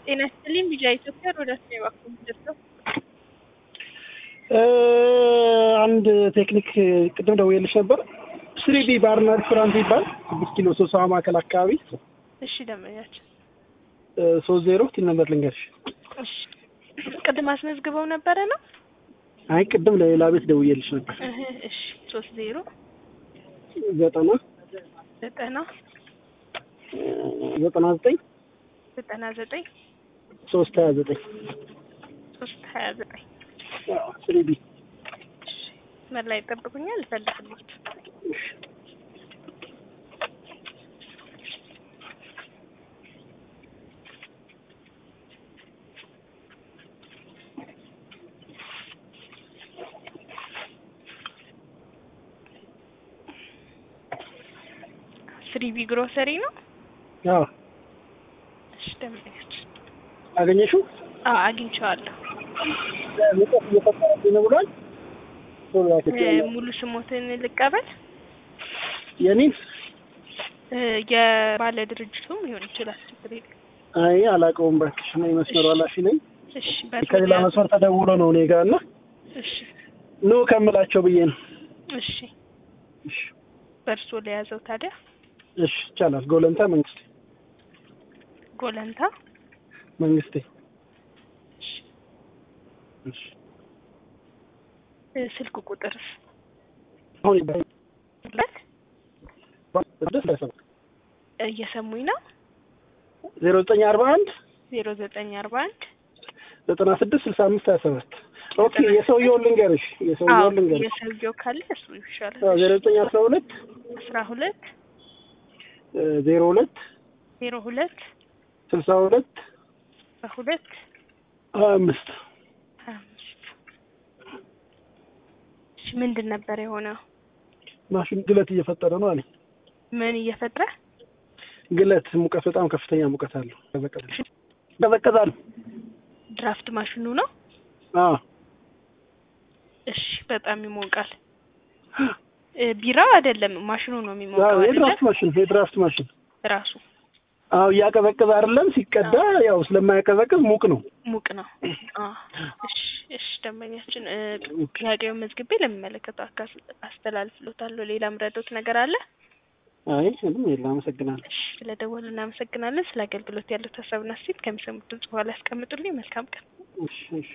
ጤና ይስጥልኝ ቢጃ ኢትዮጵያ ሮዳስ ነው እባክዎን ደርሰው አንድ ቴክኒክ ቅድም ደውዬልሽ ነበር። ስሪዲ ባርና ሬስቶራንት ይባል ስድስት ኪሎ ሶስት ማዕከል አካባቢ እሺ ደንበኛችን ሶስት ዜሮ ቲን ነበር ልንገርሽ። እሺ ቅድም አስመዝግበው ነበረ ነው አይ ቅድም ለሌላ ቤት ደውዬልሽ ነበር። እህ እሺ ሶስት ዜሮ ዘጠና ዘጠና ዘጠና ዘጠኝ ዘጠና ዘጠኝ ሶስት ሀያ ዘጠኝ ሶስት ሀያ ዘጠኝ ስሪዲ መላ ይጠብቁኛል እፈልግልዎት ስሪቢ ግሮሰሪ ነው አዎ እሺ ደንበኛችን አገኘሽው? አዎ አግኝቼዋለሁ ሙቀት እየፈጠረብኝ ነው ብሏል። ቶሎ እ አትችይም። ሙሉ ስሞትን ልቀበል የኔን እ የባለ ድርጅቱም ሊሆን ይችላል ችግር የለም አይ አላውቀውም እባክሽ። እኔ መስመሩ ኃላፊ ነኝ። እሺ በእርሶ ከሌላ ሊያዝ- መስመር ተደውሎ ነው እኔ ጋር እና እሺ ኑ ከምላቸው ብዬ ነው። እሺ እሺ በእርሶ ለያዘው ታዲያ እሺ ይቻላል። ጎለንታ መንግስቴ ጎለንታ መንግስቴ እሺ እሺ እ ስልክ ቁጥርስ አሁን ይባላል ለት ስድስት ለሰባት እየሰሙኝ ነው ዜሮ ዘጠኝ አርባ አንድ ዜሮ ዘጠኝ አርባ አንድ ዘጠና ስድስት ስልሳ አምስት ሀያ ሰባት ኦኬ የሰውየውን ልንገርሽ የሰውየውን ልንገርሽ የሰውየው ካለ እሱ ይሻላል አዎ፣ ዜሮ ዘጠኝ አስራ ሁለት አስራ ሁለት እ ዜሮ ሁለት ዜሮ ሁለት ስልሳ ሁለት አስራ ሁለት ሀያ አምስት ሀያ አምስት እሺ ምንድን ነበር የሆነው ማሽን ግለት እየፈጠረ ነው አለኝ። ምን እየፈጠረ ግለት ሙቀት በጣም ከፍተኛ ሙቀት አለው። ቀዘቀዘ ቀዘቀዛል። ድራፍት ማሽኑ ነው አዎ እሺ በጣም ይሞቃል እ ቢራው አይደለም ማሽኑ ነው የሚሞቀው አዎ፣ አይደለ የድራፍት ማሽን የድራፍት ማሽን ራሱ አዎ፣ እያቀዘቀዘ አይደለም ሲቀዳ፣ ያው ስለማያቀዘቅዝ ሙቅ ነው። ሙቅ ነው አ እሺ እሺ ደንበኛችን እ ጥያቄውን መዝግቤ ለሚመለከተው አካል አስተላልፍሎታለሁ ሌላ ምረዶት ነገር አለ አይ ምንም የለም። አመሰግናለሁ። እሺ ስለደወሉ እናመሰግናለን ስለ አገልግሎት ያሉት ሀሳብና አስተያየት ከሚሰሙት ድምጽ በኋላ ያስቀምጡልኝ መልካም ቀን እሺ እሺ